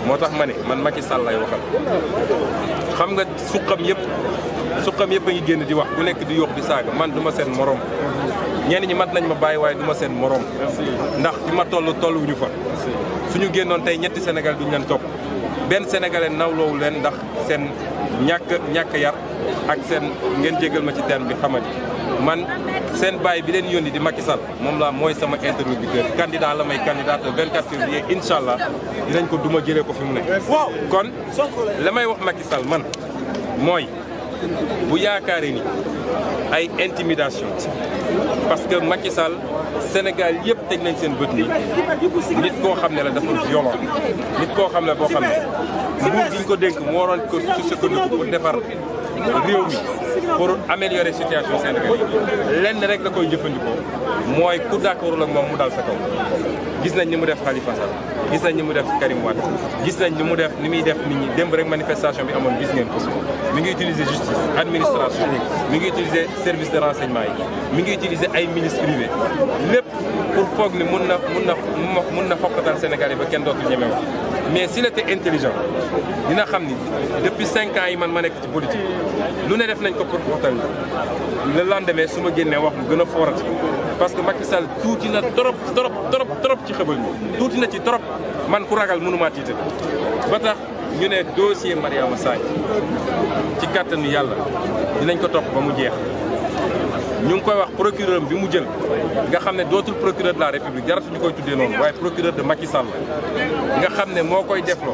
moo tax ma ne man Macky Sall lay waxal xam nga suqam yëpp suqam yëpp a ngi génn di wax ku nekk di yóox di saaga man du ma seen morom ñenn ñi mat nañ ma bàyyi waaye du ma seen morom ndax fi ma toll tolluwuñu fa suñu génnoon tey ñetti Sénégal duñu leen topp benn sénégalais nawloowu leen ndax seen ñàkk ñàkk yar ak seen ngeen jégal ma ci terme bi xamadi man seen bàyyi bi leen yónni di Macky Sall moom la mooy sama interlocuteur candidat la may candidat le 24 février incha allah dinañ ko duma jëlee ko fi mu ne. kon la may wax Macky Sall man mooy bu yaakaaree ni ay intimidation parce que Macky Sall Sénégal yëpp teg nañ seen bët nii nit koo xam ne la dafa violent nit koo xam ne boo xam ne nguur gi ñu ko dénk mu waroon ko su sukkandiku pour defar réew mi pour améliorer situation Sénégal yi lenn rek la koy jëfandikoo mooy ku d'accordul ak moom mu dal sa kaw gis nañ ni mu def Khalifa Sall gis nañ ni mu def Karim Wade gis nañ ni mu def ni muy def nit ñi démb rek manifestation bi amoon gis ngeen ko mi ngi utiliser justice administration mi ngi utiliser service de renseignement yi mi ngi utiliser ay ministres privés lépp pour foog ni mun na mun na mun na xokkatal Sénégalais ba kenn dootul ñeme wax mais s'il était intelligent dina xam ni depuis cinq ans yi man ma nekk ci politique lu ne def nañ ko pour xokkatal le lendemain su ma génnee wax mu gën a foorati parce que Macky Sall tuuti na trop trop trop trop ci xëbal mi tuuti na ci trop man ku ragal mënumaa tiital ba tax ñu ne dossier Mariama Sagna ci kàttanu yàlla dinañ ko topp ba mu jeex ñu ngi koy wax procureur bi mu jël nga xam ne dootul procureur de la république jaratu ñu koy tuddee noonu waaye procureur de Macky Sall nga xam ne moo koy defloo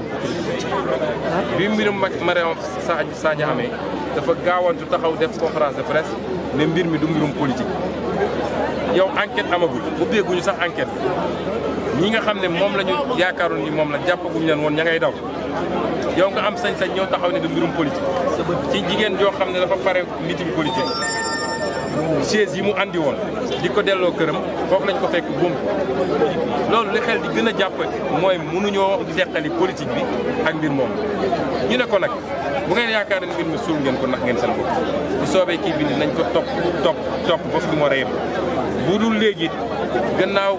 bi mbirum Mariama Sagna amee dafa gaawantu taxaw def conférence de presse ne mbir mi du mbirum politique yow enquête amagul ubbeeguñu sax enquête ñi nga xam ne moom la ñu yaakaaroon ni moom la jàppaguñu leen woon ña ngay daw yow nga am sañ-sañ ñëw taxaw ne du mbirum politique ci jigéen joo xam ne dafa pare meeting politique chaise yi mu andi woon di ko delloo këram foofu lañ ko fekk buum loolu li xel di gën a jàpp mooy mënuñoo deqali politique bi ak mbir moom ñu ne ko nag bu ngeen yaakaar ne mbir mi suul ngeen ko nax ngeen seen bopp bu soobee kii bi ni nañ ko topp topp topp ba fi mu war a yem bu dul léegi gannaaw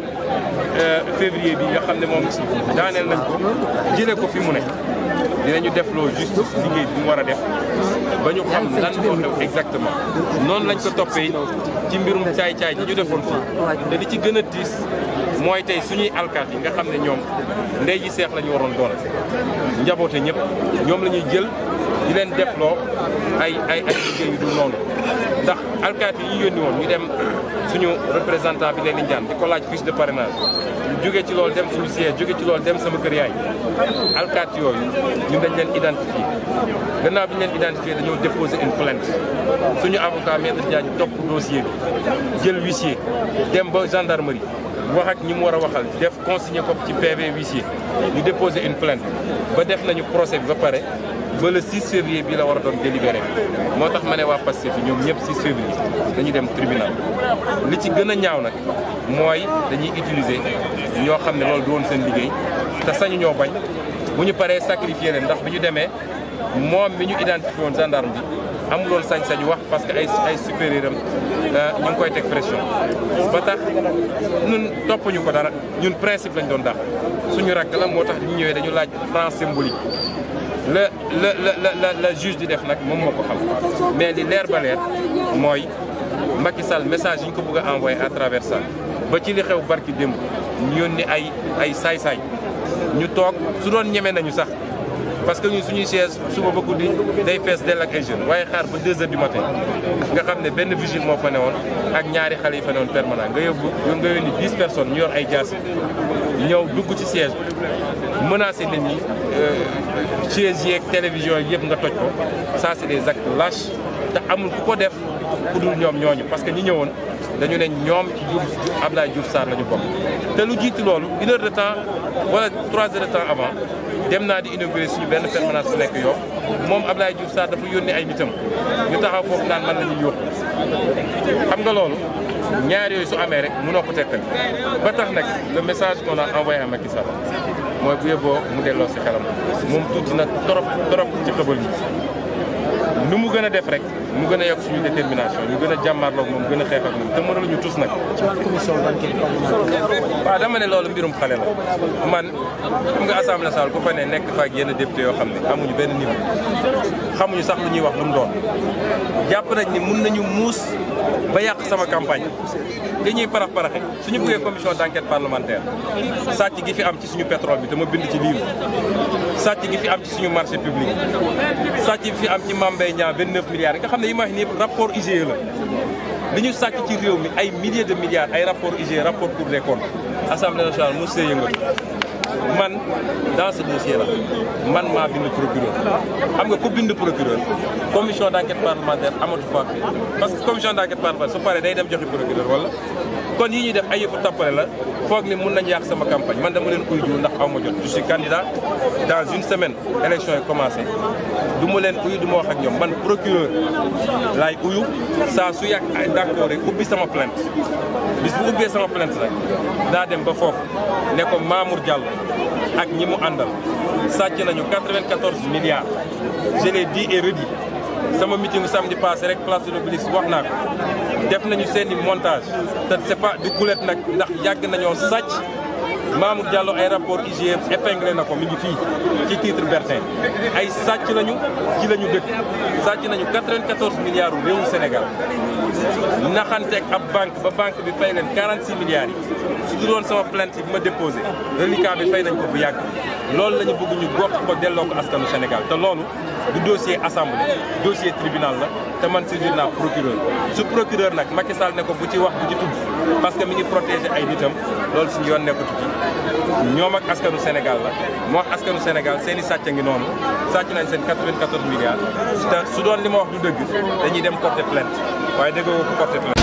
février bi nga xam ne moom daaneel nañ ko jëlee ko fi mu ne dinañu def loo justice liggéey bi mu war a def ba ñu xam lan moo xew exactement noonu lañ ko toppee ci mbirum caay-caay ji ñu defoon fii te li ci gën a tiis mooy tey suñuy alkaat yi nga xam ne ñoom ndey ji seex la ñu waroon doon njaboote ñëpp ñoom la ñuy jël di leen defloo ay ay ay liggéey yu dul noonu ndax alkaat yi ñu yónni woon ñu dem suñu représentant bi leen di njaan di ko laaj fiche de parrainage jóge ci loolu dem suñu siège jóge ci loolu dem sama kër yaay alkaat yooyu ñun dañ leen identifié gannaaw bi ñu leen identifié dañoo déposé une plainte suñu avocat maître Diagne topp dossier bi jël huissier dem ba gendarmerie wax ak ñi mu war a waxal def consigné ko ci PV huissier ñu déposé une plainte ba def nañu procès bi ba pare ba le 6 février bi la war a doon délibéré moo tax ma ne waa Pastef yi ñoom ñëpp 6 février dañu dem tribunal li ci gën a ñaaw nag mooy dañuy utiliser ñoo xam ne loolu du woon seen liggéey te sañu ñoo bañ bu ñu paree sacrifier leen ndax bi ñu demee moom mi ñu identifié woon gendarme bi amuloon sañ-sañu wax parce que ay ay supérieur am ñu ngi koy teg pression ba tax ñun toppuñu ko dara ñun principe lañ doon dax suñu rakk la moo tax ñu ñëwee dañu laaj franc symbolique la la la la la juge di def nag moom moo ko xam mais li leer ba leer mooy Macky Sall message yi ñu ko bëgg a envoyé à travers ça ba ci li xew barki démb ñu yónni ay ay saay-saay ñu toog su doon ñeme nañu sax parce que ñun suñuy chaise suba ba guddi day fees dell ak ay jeunes waaye xaar ba 2 heures du matin nga xam ne benn vigile moo fa newoon ak ñaari xale yi fa newoon permanent nga yóbbu nga yónni 10 personnes ñu yor ay jaasi ñëw dugg ci siège bi menacé nit ñi chaise yeeg télévision yëpp nga toj ko ça c'est des actes lâches te amul ku ko def ku dul ñoom ñooñu parce que ñi ñëwoon dañu ne ñoom ci Diouf Abdoulaye Diouf Sarr la ñu bokk te lu jiitu loolu une heure de temps wala trois heures de temps avant dem naa di inaugurer suñu benn permanence bu nekk yow moom Abdoulaye Diouf Sarr dafa yónnee ay nitam ñu taxaw foofu naan man la ñuy yóbbu xam nga loolu ñaar yooyu su amee rek mënoo ko tekkal ba tax nag le message qu'on a envoyé à Macky Sall mooy bu yeboo mu delloo si xelam moom tuuti na trop trop ci xëbal mi nu mu gën a def rek mu gën a yokk suñu détermination ñu gën a jàmmarloog moom gën a xeex ak moom te mënaluñu tus nag. ci wàllu commission d'enquête parlementaire. waaw dama ne loolu mbirum xale la man xam nga assemblée nationale ku fa ne nekk fa ak yenn député yoo xam ne amuñu benn niveau xamuñu sax lu ñuy wax lu mu doon jàpp nañ ni mun nañu muus ba yàq sama campagne li ñuy parax paraxe suñu bëggee commission d'enquête parlementaire sàcc gi fi am ci suñu pétrole bi te ma bind ci livre sàcc gi fi am ci suñu marché public sàcc gi fi am ci Mame Mbaye Niang 29 milliards yi nga xam ne yi ma wax nii yëpp rapport IGE la li ñu sàcc ci réew mi ay milliers de milliards ay rapport IGE rapport Cour des comptes assemblée nationale mos see yëngatu man dans ce dossier là man maa bind procureur xam nga ku bind procureur commission d'enquête parlementaire amatu fa parce que commission d'enquête parlementaire su paree day dem joxi procureur wala kon yi ñuy def ay yëfu tappale la foog ni mun nañu yàq sama campagne man dama leen uy jiw ndax aw ma jot je suis candidat dans une semaine élection yi commencé du ma leen uyu du ma wax ak ñoom man procureur laay uyu saa su yàgg ay d'accord rek ubbi sama plainte bis bu ubbee sama plainte nag daa dem ba foofu ne ko Mamour Diallo ak ñi mu àndal sàcc nañu 94 milliards je l'ai dit et redit sama meeting samedi passé rek place de l'Obélisque wax naa ko def nañu seen i montage te c'est pas du gulet nag ndax yàgg nañoo sàcc Mamour Diallo ay rapport IGE épinglé na ko mi ngi fii ci titre Bertin ay sàcc nañu ci la ñu dëkk sàcc nañu 94 milliards u réewu Sénégal naxanteeg ab banque ba banque bi fay leen 46 milliards yi su dul woon sama plainte bi ma déposé reliquat bi fay nañ ko bu yàgg loolu la ñu bëgg ñu gox ko delloo ko askanu Sénégal te loolu du dossier assemblée dossier tribunal la te man saisir naa procureur su procureur nag Macky Sall ne ko bu ci wax bu ci tudd parce que mi ngi protéger ay nitam loolu suñu yoon nekkatu ci ñoom ak askanu Sénégal la moo wax askanu Sénégal seen i sàcc a ngi noonu sàcc nañ seen 94 milliards te su doon li ma wax du dëgg dañuy dem porter plainte waaye déggoo ko porter plainte